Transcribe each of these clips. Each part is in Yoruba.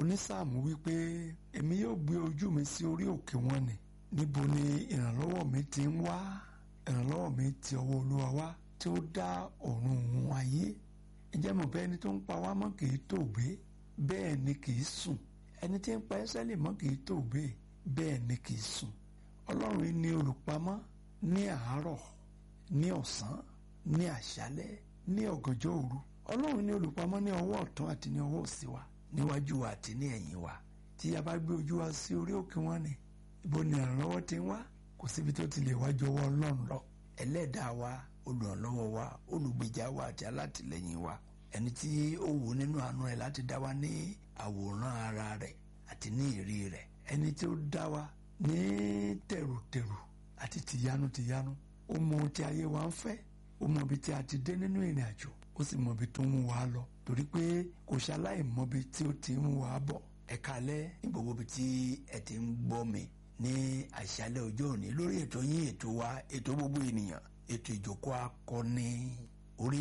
onísáàmù wípé èmi yóò gbé ojú mi sí orí òkè wọn ni níbo ni ìrànlọ́wọ́ mi ti ń wá ìrànlọ́wọ́ mi ti ọwọ́ olúwa wá tí ó dá ọ̀run òun ayé ǹjẹ́ mo bẹ́ ẹni tó ń pa wá mọ́ kì í tòògbé bẹ́ẹ̀ ni kì í sùn ẹni tí ń pa Ísírẹ́lì mọ́ kì í tòògbé bẹ́ẹ̀ ni kì í sùn ọlọ́run yìí ni olùpamọ́ ní àárọ̀ ní ọ̀sán ní àṣálẹ́ ní ọ̀gànjọ́ òru ọlọ́run ní olùpamọ́ ní ọwọ́ ọ̀tún àti ní ọwọ́ òsì wa níwájú wa àti ní ẹ̀yìn wa tí a bá gbé ojú wa sí orí òkè wọn ni ibo ni ìrànlọ́wọ́ ti ń wá kò síbi tó ti lè wájú ọwọ́ ọlọ́run lọ ẹlẹ́dàá wa olùrànlọ́wọ́ wa olùgbèjà wa àti alátìlẹ́yìn wa ẹni tí ó wù nínú àánú rẹ̀ láti dá wa ní àwòrán ara rẹ̀ àti ní ìrí rẹ̀ ẹni tí ó dá wa ní tẹ̀rùtẹ̀rù àti tìyanu tìyanu ó mọ ohun tí ayé wa ń fẹ́ ó mọ ibi tí a ti dé nínú ìrìn àjò ó sì mọ ibi tó ń mú wa lọ torí pé kò ṣaláì mọ ibi tí ó ti ń mú wa bọ̀ ẹ kálẹ́ ní gbogbo ibi tí ẹ ti ń gbọ́ mi ní àṣálẹ́ ọjọ́ òní lórí ètò yín ètò wa ètò gbogbo ènìyàn ètò ìjókòó akọni orí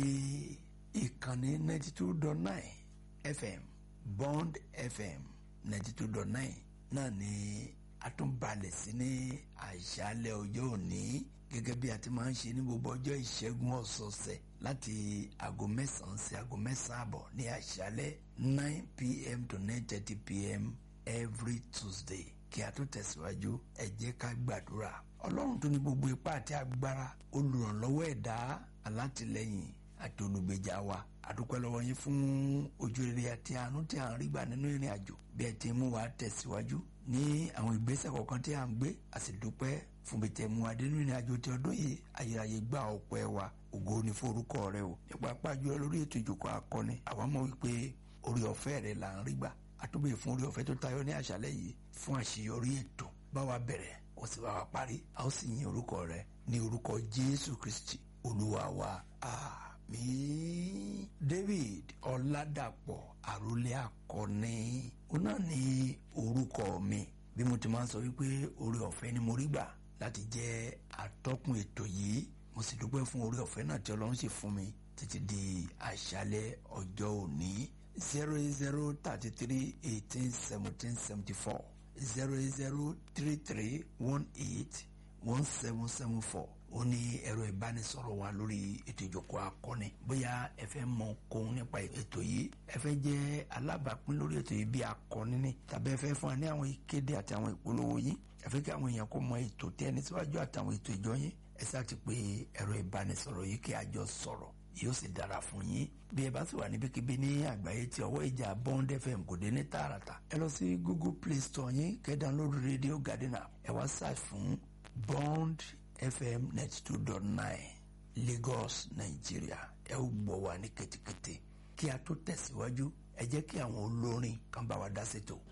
ìkànnì ninety two dot nine fm bond fm ninety two dot nine náà ni a tún balẹ̀ sí ní àṣálẹ́ ọjọ́ òní gẹ́gẹ́ bí a ti máa ń ṣe ní gbogbo ọjọ́ ìṣẹ́gun ọ̀sọ̀ọ̀sẹ̀ láti aago mẹ́sàn-án sí aago mẹ́sàn-án àbọ̀ ní àṣálẹ́ nine pm to nine thirty pm every tuesday kí a tó tẹ̀síwájú ẹ jẹ́ ká gbàdúrà ọlọ́run tó ní gbogbo ipá àti agbára olùrànlọ́wọ́ ẹ̀dá alátìlẹ́yìn àti olùgbèjà wa àdúpẹ́ lọ́wọ́ yín fún ojú rere àti àánú tí à ń rí gbà nínú ìrìn àjò bí ẹ ti mú wa tẹ̀síwájú ní àwọn ìgbésẹ̀ kọ̀ọ̀kan tí à ń gbé a sì dúpẹ́ fún bí tẹ̀ mú wa dé nínú ìrìn àjò tí ọdún yìí ayérayé gbà ọpẹ́ wa ògo ni fún orúkọ rẹ o nípa pàjọ lórí ètò ìjókòó akọni àwa mọ̀ wípé orí ọ̀fẹ́ rẹ là ń rí gbà àtúbẹ̀ fún orí ọ̀fẹ́ tó tayọ ní àṣálẹ́ yìí fún àṣeyọrí ètò bá wa bẹ̀rẹ̀ ó sì bá wa parí a ó sì yin orúkọ rẹ ní orúkọ Jésù Kristi olúwa wa àmín David Ọládàpọ̀ àròlé akọni ó náà ní orúkọ mi bí mo ti máa ń sọ wípé orí ọ̀fẹ́ ni mo rí gbà láti jẹ́ atọ́kùn ètò yìí mo sì dúpẹ́ fún orí ọ̀fẹ́ náà tí Ọlọ́run sì fún mi títí di àṣálẹ́ ọjọ́ òní zero eight zero thirty three eighteen seventeen seventy four zero eight zero three three one eight one seven seven four ó ní ẹ̀rọ ìbánisọ̀rọ̀ wa lórí ètò ìjókòó akọni bóyá ẹ fẹ́ mọ kóhun nípa ètò yìí ẹ fẹ́ jẹ́ alábàápín lórí ètò yìí bí akọni ni tàbí ẹ fẹ́ fún wa ní àwọn ìkéde àti àwọn ìpolówó yìí ẹ fẹ́ kí àwọn èèyàn kó mọ ètò tí ẹni síwájú àtàwọn ètò ìjọ yín ẹ sáà ti pé ẹ̀rọ ìbánisọ̀rọ̀ yìí kí a jọ sọ̀rọ̀ yóò sì dára fún yín bí ẹ bá sì wà níbikíbi ní àgbáyé tí ọwọ́ ìjà Bond FM kò dé ní tààràtà ẹ lọ sí Google Play Store yín kẹ́ download Radio Garden app ẹ wá search fún Bond FM ninety two dot nine Lagos Nigeria ẹ ó gbọ́ wa ní kẹ́tẹ́kẹ́tẹ́ kí a tó tẹ̀síwájú ẹ jẹ́ kí àwọn olórin kan bá wa dá sétò